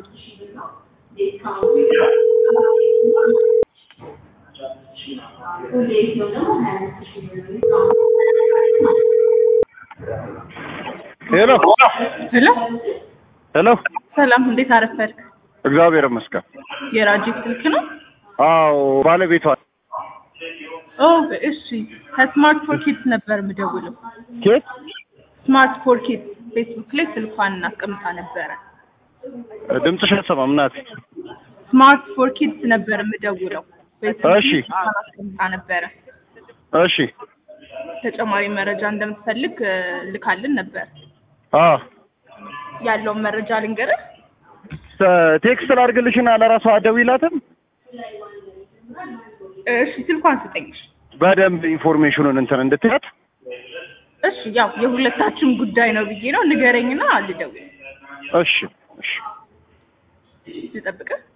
ሄሎ ሄሎ ሄሎ፣ ሰላም፣ እንዴት አረፈድክ? እግዚአብሔር ይመስገን። የራጂብ ስልክ ነው? አዎ ባለቤቷ ኦ እሺ። ከስማርት ፎር ኪድስ ነበር የምደውለው። ኬት ስማርት ፎር ኪድስ ፌስቡክ ላይ ስልኳን እናስቀምጣ ነበረ። ድምፅሽ አይሰማም እናቴ። ስማርት ፎር ኪድስ ነበር የምደውለው። ፌስቡክ ላይ እሺ። ስልኳን አስቀምጣ ነበረ። እሺ ተጨማሪ መረጃ እንደምትፈልግ እ፣ ልካልን ነበር። አ ያለውን መረጃ ልንገርህ። ቴክስት ላድርግልሽና ለራሷ ደውይላትም እሺ፣ ስልኳን ስጠኝሽ። በደንብ ኢንፎርሜሽኑን እንትን እንድትያት። እሺ፣ ያው የሁለታችን ጉዳይ ነው ብዬ ነው። ንገረኝና ልደውል። እሺ እሺ ልጠብቅህ